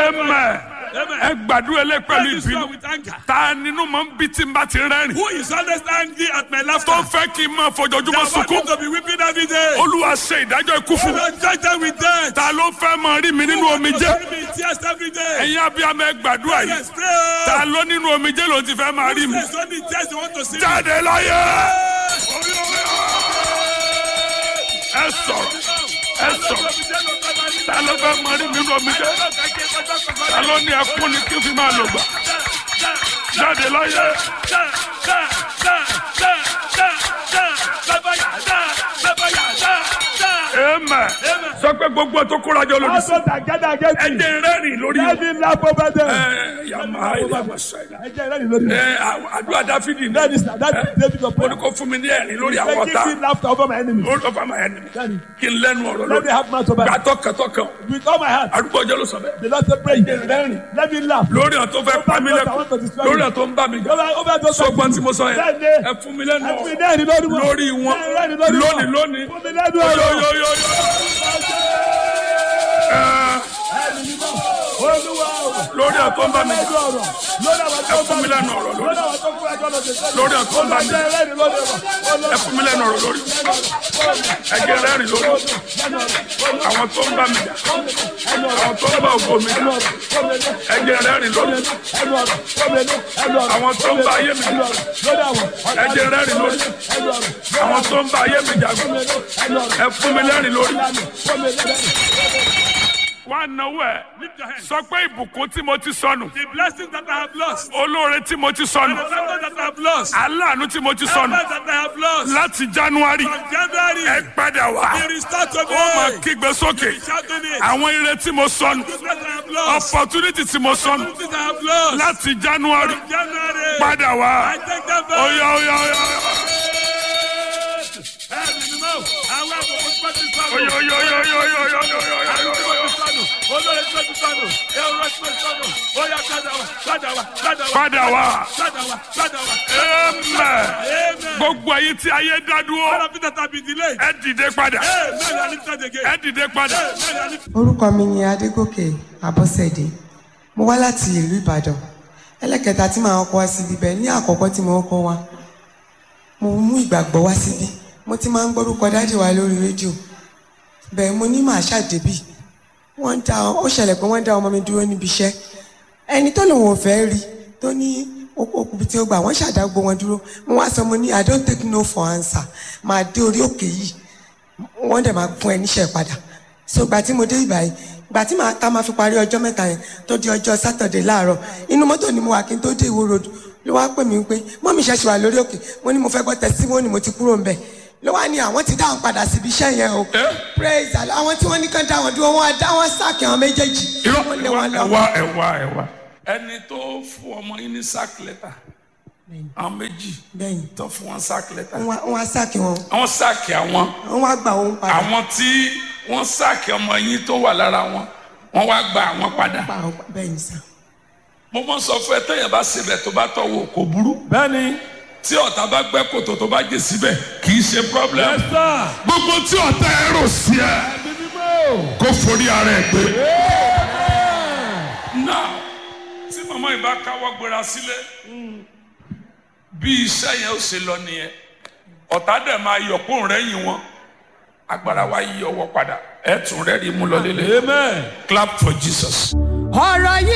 amen ẹ gbàdúrà lé pẹ̀lú Pray this prayer ìbínú with anger. ta nínú mọ̀ ń bí tí n bá ti rẹ́rìn Who is always angry at my laughter? tó fẹ́ kí n máa fojoojúmọ́ That want sunkún me to be weeping every day. olúwa ṣe ìdájọ́ ikú fún mi Lord, judge them with death. ta ló fẹ́ máa rí mi nínú omijé Bury me in tears every day. ẹ̀yin abiyamọ ẹ gbàdúrà yìí Yes, pray. ta ló nínú omijé ló ti fẹ́ máa rí mi There's only tears they want to see. jáde láyé ẹ sọ̀rọ̀ ẹ sọ̀rọ̀ ta ló fẹ́ máa rí mi nínú omijé ta ló ní ẹkún ni kí n fi máa lò gbà jáde láyé amen sọ pé gbogbo tó kóra jọ lòdì sí Also that gather against ẹ me. jẹ́ rẹ́rìn lórí Let me laugh over them. ẹ yàmà ìlànà sẹ́yìn Ẹ jẹ́ ìrẹ́lì lórí. ẹ àdúrà dáfídì That ní is that is David of ó ní kó fún mi ní ẹ̀rín lórí àwọn Say, ọ̀tá Give me laughter over my enemies. lórí ọ̀fà máa ẹni Daddy, kí n lẹ́nu ọ̀rọ̀ Let me lórí have mouth over gbà them. tọkàntọkàn With all my heart. àdúgbò ọjọ́ ló sọ bẹ́ẹ̀ The Lord said, pray. Let me laugh. lórí ọ̀ tó fẹ́ pa mí lẹ́kọ̀ọ́ lórí ọ̀ tó ń bá mi jà Over over those sọgbọ́n tí mo sọ yẹn Bẹ́ẹ̀ni. ẹ fún mi lẹ́nu Ẹ fún mi ọ̀rọ̀ lẹ́rìn lórí wọn. lórí wọn Lẹ́rìn lórí wọn. lónìí lónìí Fún mi lẹ́nu ọ̀rọ̀. yóyóyóyó Olúwa o. lórí ọ̀ tó ń bá mi jà Lẹ́nu ọ̀rọ̀. Lórí àwọn tó ẹ ń fún bá mi lẹ́nu ọ̀rọ̀ lórí Lórí àwọn tó ń kó ẹjọ́ lọ sí ẹjọ́. lórí ọ̀ tó ń bá mi jà Olúwa lẹ́rìn lórí wọn. ẹ fún mi lẹ́nu ọ̀rọ̀ lórí ẹ jẹ́ rẹ́rìn lórí àwọn tó ń bá mi jà àwọn tó ń bá ògo mi jà ẹ jẹ́ rẹ́rìn lórí àwọn tó ń bá ayé mi jà ẹ jẹ́ rẹ́rìn lórí àwọn tó ń bá ayé mi jà ẹ fún mi lẹ́rìn lórí. wá náwó ẹ Lift your hands. sọ pé ìbùkún tí mo ti sọnù The blessings that I have lost. olóore tí mo ti The sọnù favor that I have lost. aláàánú tí mo ti The sọnù that I have lost. láti january From January. ẹ padà wá Be restored to ó máa me. kígbe sókè Shouting it. àwọn ire tí mo sọnù The that I have lost. opportunity tí mo sọnù The that I have lost. láti january From January. padà wá I take them back. oya oya oya Ẹ̀mí ni mo. Àwọn àbùkù tí wọ́n ti sọnù. oya oya oya oya oya oya oya oya oya oya. Olórí tí wọ́n ti sọnù. Ẹ̀rọ tí wọ́n ti sọnù. Ó yá padà wá. Padà wá. Padà wá. padà wá Padà wá. Padà wá. amen Amen. gbogbo ayé tí ayé dá All dúró of it that have been delayed. ẹ dìde padà Amen. I lift it again. ẹ dìde padà Amen. I lift orúkọ mi ni adégòkè abọ́sẹ̀dé mo wá láti ìlú ìbàdàn ẹlẹ́kẹta tí màá kọ́ wá síbi bẹ́ẹ̀ ní àkọ́kọ́ tí mo kọ́ wá mo mú ìgbàgbọ́ wá síbí mo ti máa ń gbórúkọ dájì wa lórí rédíò bẹ́ẹ̀ mo ní màá ṣàdébì wọ́n ń dá ó ṣẹlẹ̀ pé wọ́n dá ọmọ mi dúró níbi iṣẹ́ ẹni tó lòun ò fẹ́ rí tó ní okùnbi tí ó gbà wọ́n ṣàdágbò wọn dúró mo wá sọ mo ní i don't take no for answer máa dé orí òkè yìí wọ́n dẹ̀ máa fún ẹ níṣẹ́ padà so gbà tí mo dé ìgbà yìí gbà tí màá tá máa fi parí ọjọ́ mẹ́ta yẹn tó di ọjọ́ sátọ̀dẹ̀ láàárọ̀ inú mọ́tò ni mo wà kí n tó dé ìwó road ló wá pè mí pé mọ́mí ṣẹ̀ṣẹ̀ wà lórí òkè mo ní mo fẹ́ gbọ́ tẹ̀síwọ́nì mo ti kúrò ń bẹ̀ ló wá ní àwọn ti dáhùn padà síbi iṣẹ́ yẹn o praise Allah àwọn tí wọ́n ní kán dáhùn dúró wọ́n á dá wọn sáàkì àwọn méjèèjì irọ́ wọ́n lé ẹ̀wá wọn lọ. ẹ̀wá ẹ̀wá ẹ̀wá. ẹni tó fún ọmọ yín ní sack letter àwọn méjì bẹ́ẹ̀ni tó fún wọn sack letter wọ́n wá- wọ́n á sáàkì wọn àwọn sáàkì àwọn wọ́n wá gbà wọn padà àwọn tí wọ́n sáàkì ọmọ yín tó wà lára wọn wọ́n wá gba àwọn padà. pa àwọn bẹ́ẹ̀ni sá. mo mọ sọ fún ẹ tẹyẹ bá sebẹ tó bá tọwọ kò burú Bẹ́ẹ̀ni. tí ọ̀tá bá gbẹ́ kòtò tó bá jẹ síbẹ̀ kì í ṣe problem. Yes, sir. gbogbo tí ọ̀tá ẹ rò sí ẹ kó forí ara ẹ gbé. now tí màmá yìí bá káwọ́ gbéra sílé bí iṣẹ́ yẹn ó ṣe lọ nìyẹn ọ̀tá dẹ̀ máa yọ̀ kó rẹ́yìn wọn agbára wa yí ọwọ́ padà ẹ̀ tún rẹ́rìí mú lọ lélẹ̀ Amen. clap for Jesus. ọ̀rọ̀ yìí